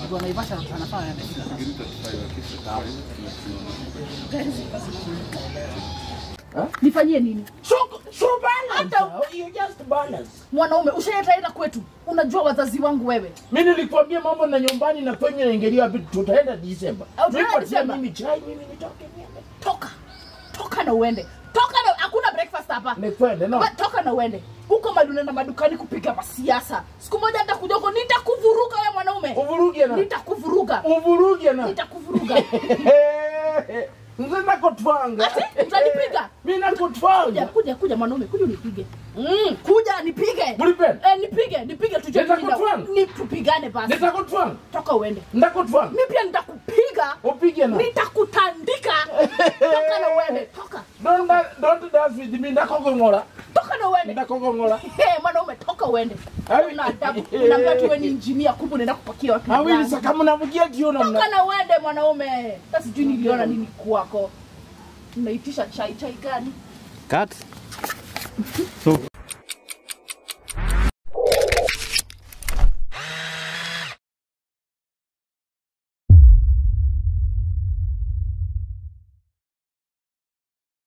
watu wa Naivasha wanafanya yamefika. Nifanyie nini? So, so balance. Hata- You just balance. Mwanaume ushaenda kwetu, unajua wazazi wangu wewe. Mimi nilikwambia mambo na nyumbani na kwenye naingilia vitu tutaenda Disemba. Au tutaenda Nipatia Disemba? mimi chai mimi nitoke niende. Toka, toka na uende, toka na hakuna breakfast hapa. Nikwende no. Ba- Toka na uende huko mali unaenda madukani kupiga masiasa. Siku moja nitakuja huko, nitakuvuruga wewe mwanaume, Uvuruge na. nitakuvuruga, Uvuruge na. nitakuvuruga. Mzee nakutwanga. Ati, utanipiga? Mimi Kuja, nakutwanga. kuja, kuja mwanaume, kuja unipige. Mm, kuja nipige. Mulipenda. Eh, nipige, nipige tujue Nitakutwanga. ni tupigane basi. Nitakutwanga. Toka uende. Ndakutwanga. Mimi pia nitakupiga. Upige na. Nitakutandika. Toka na uende. Toka. Don't da- don't dance with me ndakogongora. Toka na uende. Ndakogongora. Hey, mwanaume toka uende. Awi- Una adabu. Unaambia tu wewe ni engineer kumbe unaenda kupakia watu. Awili ndani. saka mnavugia jiona Toka mna. na uende mwanaume. Sasa sijui niliona nini kwako. Unaitisha chai chai gani? Cut. So